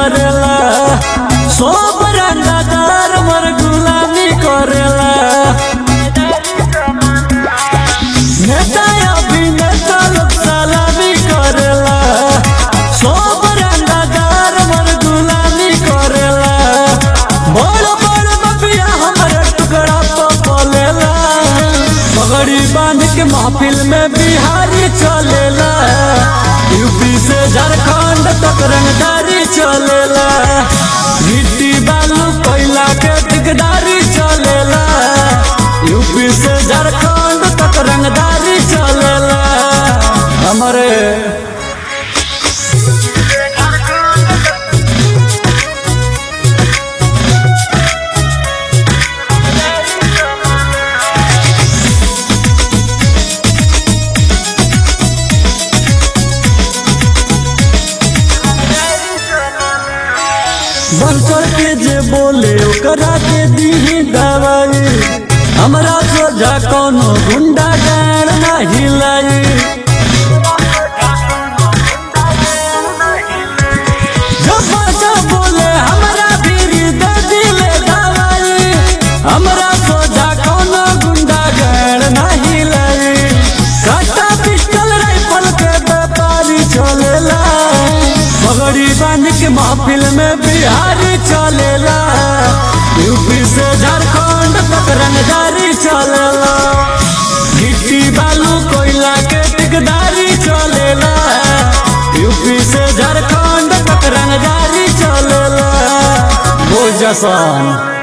करेला सब रंगदार मर गुलामी करेला नेता अभिनेता लोग सलामी करेला सब रंगदार मर गुलामी करेला बड़ बड़ मफिया हमरे टुकड़ा तो पलेला पगड़ी बांध के महफिल में बिहारी चलेला यूपी से झारखंड तक रंगदारी चलेला गिट्टी बालू कोयला के ठिकदारी चलेला यूपी से झारखंड तक रंगदारी चलेला हमारे बंकर के जे बोले ओकरा के दीही दवाई हमरा सोझा कोनो गुंडा गाड़ ना हिलाई जब बच्चा बोले हमरा भीरी दे दिले दवाई हमरा सोझा कोनो गुंडा गाड़ ना हिलाई काटा पिस्टल राइफल के व्यापारी चलेला पगड़ी बांध के महफिल में बिहारी चलेला यूपी से झारखंड तक रंगदारी चलेला गिट्टी बालू कोयला के टिकदारी चलेला यूपी से झारखंड तक रंगदारी चलेला बोल जसन